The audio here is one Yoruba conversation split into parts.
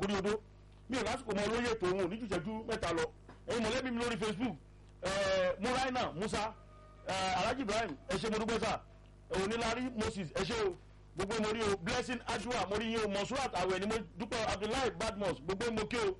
lórí odó mi ò lásìkò mọ olóyè ètò òun ò ní jù ìṣẹ́jú mẹ́ta lọ ẹ̀yin mọ̀lẹ́bí mi lórí facebook muraina musa alhaji ibrahim ẹ ṣe mo dúpẹ́ sà onílárí moses ẹ ṣe o gbogbo mo rí o blessing ajua mo rí yín o monsurat awẹ ni mo dúpẹ́ abdullahi badmus gbogbo mo kí o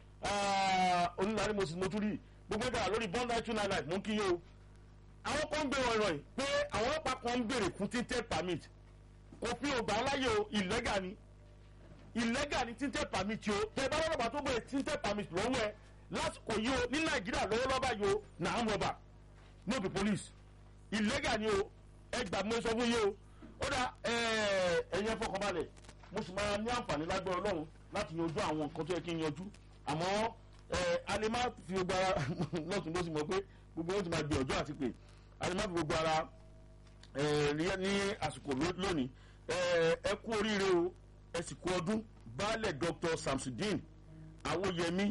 onílárí moses mo tún rí gbogbo ìgbà lórí bond nine two nine nine mo ń kí yín o àwọn kan ń bèrè ọ̀rọ̀ yìí pé àwọn ọlọ́pàá kan ń bèrè fún tinted permit òfin ògbà láyé o ìlẹ́gà ni ìlẹ́gà ni tinted permit o tẹ bá lọ́lọ́pàá tó bẹ̀rẹ̀ tinted permit lọ́wọ́ ẹ lásìkò yìí o ní nàìjíríà lọ́wọ́ lọ́ba yìí o nà ń rọ̀bà no be police ìlẹ́gà ni o ẹ gbà mọ́ sọ fún yìí o ó dá ẹ̀yin ẹ fọkànbalẹ̀ mo sì máa ní àǹfààní lágbára ọlọ́run láti yanjú àwọn nǹkan tó yẹ kí n yanjú àmọ́ a lè má fi gbogbo ara lọ́tún ló sì mọ̀ pé gbogbo wọn ti máa gbìyànjú àti pé a lè má fi gbogbo ara ní àsìkò lónìí ẹ kú oríire o ẹ sì kú ọdún baálẹ̀ dr samsudeen awoyemi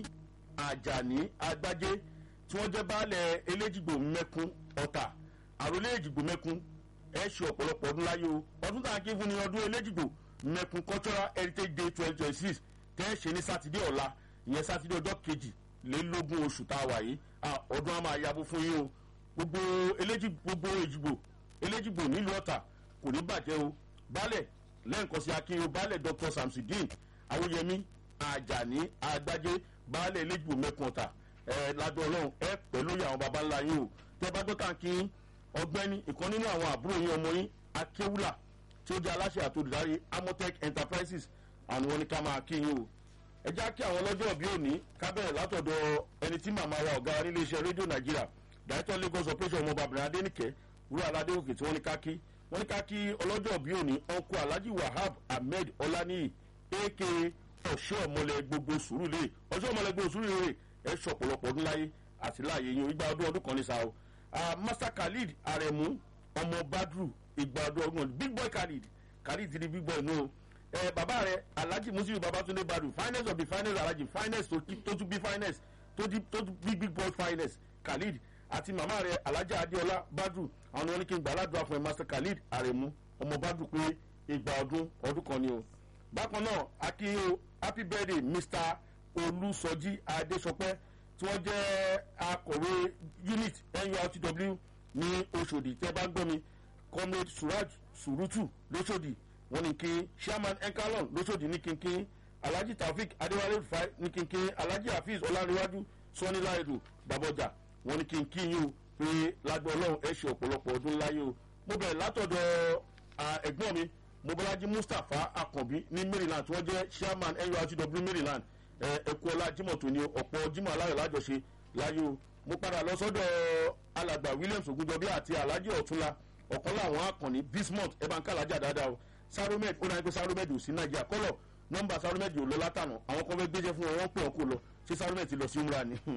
ajani agbájé tí wọ́n jẹ́ baálẹ̀ eléjìgbò mẹ́kún ọ̀tà àròlé èjìgbò mẹ́kún ẹ ṣe ọ̀pọ̀lọpọ̀ ọdún láyé o ọdún tá à ń ké fún ni ọdún eléjìgbò mẹ́kún cultural heritage day twenty twenty six tẹ́ ẹ ṣe ní sátidé ọ̀la ìyẹn sátidé ọjọ́ kejìlélógún oṣù tá a wà yìí ọdún á máa yabo fún yín o gbogbo eléjì gbogbo èjìgbò eléjìgbò nílùú ọ̀tà kò ní bàjẹ́ o baálẹ̀ lẹ́ǹkan sí akínyó baálẹ̀ dr samsudeen awóyẹmí ajani agbájé baálẹ̀ eléjìgbò mẹ́kún ọ̀tà ẹ ládùn ọlọ́run ẹ pẹ̀lú àwọn baba ńlá yín o tẹ́ bá gbọ́ tàǹkì ọgbẹ́ni ìkan nínú àwọn àbúrò yín ọmọ yín akéwùlà tí ó jẹ́ aláṣẹ àtòdìdarí amotech enterprises àwọn wọn ní ká máa kí yín o ẹ já kí àwọn ọlọ́jọ́ bí òní kábẹ̀rẹ̀ látọ̀dọ̀ ẹni tí màmá wa ọ̀gá nílé iṣẹ́ rédíò nàìjíríà director lagos operation ọmọọba abdulrahman adénìkẹ́ wúrà aládéwòkè tí wọ́n ní ká kí wọ́n ní ká kí ọlọ́jọ́ bí òní ọkọ̀ alhaji wahab ahmed ọláníyì aka ọ̀ṣọ́ ọmọlẹ̀ gbogbo sùúrùlé ọ̀ṣọ́ ọmọlẹ̀ gbogbo sùúrùlé ẹ ṣọ ọ̀pọ̀lọpọ̀ ọdún láyé àti láàyè yín ìgbà ọdún ọdún kan ní sa o master khalid aremu ọmọ badru ìgbà ọdún ọdún big boy khalid khalid ti di big boy nù o ẹ bàbá rẹ alhaji musilu babatunde badru finance of the finance alhaji finance tó tún bí finance tó tún bí big boy finance khalid àti màmá rẹ alhaja adeola badru àwọn oníkì ń gbà aládùúrà fún ẹ master khalid aremu ọmọ badru pé ìgbà ọdún ọdún kan ni o bákan náà akínyó happy birthday mr olùsọjí adésọpẹ tí wọn jẹ akọwé unit nurtw ní oṣòdì tẹ bá ń gbọ́ mi comrade suraj surutu lóṣòdì wọn ní kí chairman enkalon lóṣòdì ní kínkín alhaji taofik adéwálé rufai ní kínkín alhaji hafiz ọlárẹwájú sọniláìdù babọjà wọn ní kínkín yìí o pé lágbó ọlọ́run ẹ ṣe ọ̀pọ̀lọpọ̀ ọdún láyé o mo bẹ̀rẹ̀ látọ̀dọ̀ ẹ̀gbọ́n mi mobolaji mustapha akànbí ní maryland tí wọ́n jẹ́ chairman nurtw maryland ẹ̀kú ọlá jimoh tó ní ọ̀pọ̀ jimoh aláyọ̀ lájọṣe láyé o mo padà lọ sọ́dọ̀ alàgbà williams ogunjọbí àti alhaji ọ̀túnla ọ̀kan láwọn akànnì bismuth ẹ̀bánká alájà dáadáa o saromed ó náà pé saromed ò sí nàìjíríà kọ́lọ̀ nọ́mbà saromed ò lọ látànà àwọn kan fẹ́ gbéṣẹ́ fún wọn wọ́n pè wọn kó lọ ṣé saromed ti lọ sí umra ni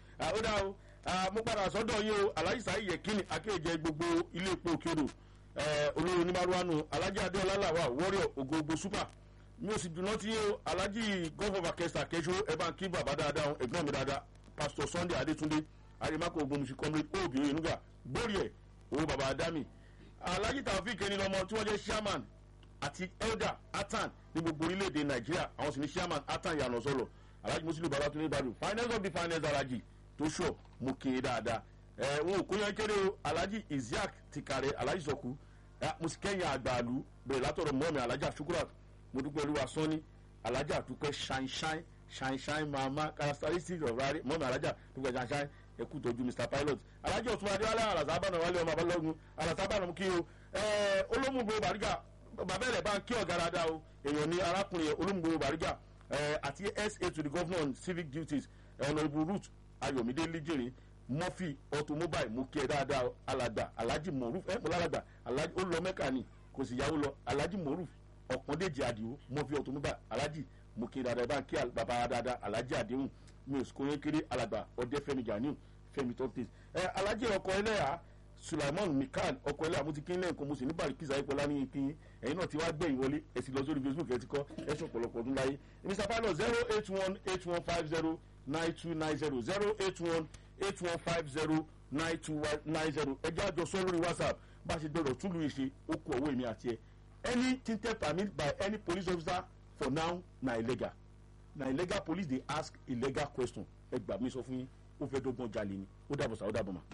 ó dá o mo padà sọ́dọ̀ yín o alhaji sahi yekini akéèjẹ gbogbo ilé epo òkèodò olórí onímàrúwánu alhaji adéọlá làwà warrior ògógbó super mi ò sì dùnà tí o alhaji gọ́fọ̀fà kẹsà kẹsọ ẹ bá ń kí bàbá dáadáa ẹ̀gbọ́n mi dáadáa pastor sunday adétúndé arimako ogunmusi comrade obìnrin nuga gbórí ẹ̀ owó bàbá adami alhaji taofik ẹni lọmọ tí wọ́n jẹ́ chairman àti elder atan ní gbogbo orílẹ̀-èdè nàìjíríà àwọn sì ní chairman atan yànnà sọ̀rọ̀ alhaji muslim babatunde ibadu finance of the finance alhaji tó sọ mo kí i dáadáa ẹ wọn ò kó yan kéré o alhaji isiaq tikare alhaji sọkù mo sì kẹ́yìn àgbàlú bẹ̀rẹ̀ látọ̀rọ̀ mọ́mi alhaji asukurat mo dúpẹ́ olúwa sọ́ni alájà dúpẹ́ ṣáínṣáín ṣáínṣáín mama characteristics of rari mọ́mi alájà dúpẹ́ ṣáínṣáín ẹkú tọ́jú mr pilot alájà ọ̀tún adéwálé alàsábànà wálé ọmọ abalọ́gun alàsábànà kí o olómùgbò bàrígà bàbá rẹ̀ bá ń kí ọ̀gá dáadáa o èèyàn ní arákùnrin olómùgbò bàrígà àti sa to the governor on civic duties honourable root ayọ̀mídé lijere murphy automobile mo kí ẹ dáadáa alàgbà alhaji moruf ẹ mo lálàgbà alhaji ó lọ mẹ́kà ni kò sì yàwó lọ alhaji moruf ọ̀pọ̀ndéjì àdìo mo fi ọ̀túnmọ́bà alájì mo kí dáadáa bá ń kí bàbá dáadáa alájì àdéhùn mi ò sì kóyún kéré alàgbà ọdẹ fẹmi ganiu fẹmi tọ́pẹ́s ẹ alájì ọkọ ẹlẹ́yà sulaiman mikal ọkọ ẹlẹ́yà mo ti kí lẹ́yìn kan mo sì ní bàrí kìsà ìpọ́lá ní ìpín ẹ̀yin náà ti wá gbẹ̀yìn wọlé ẹ sì lọ sórí facebook ẹ ti kọ́ ẹ sọ ọ̀pọ̀lọpọ̀ ọdún láyé mr pilot zero eight one eight one five zero nine two nine zero zero eight one eight one five zero nine two nine zero ẹ jẹ́ àjọsọ lórí whatsapp bá a ṣe gbọdọ̀ túlù ìṣe ó kú ọwọ́ èmi àti ẹ any tinted permit by any police officer for now na illegal na illegal police dey ask illegal question ẹ gbà mí sọ fún yín ó fẹ́ dọ́gbọ́n jalè ni ó dàbọ̀ sá ó dàbọ̀ mà.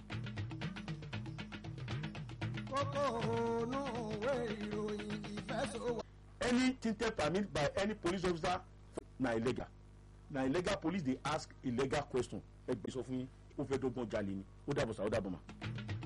kókó ònú òwe ìròyìn ìfẹsọ̀wọ̀. any tinted permit by any police officer na illegal na illegal police dey ask illegal question ẹ gbà mí sọ fún yín ó fẹ́ dọ́gbọ́n jalè ni ó dàbọ̀ sá ó dàbọ̀ mà.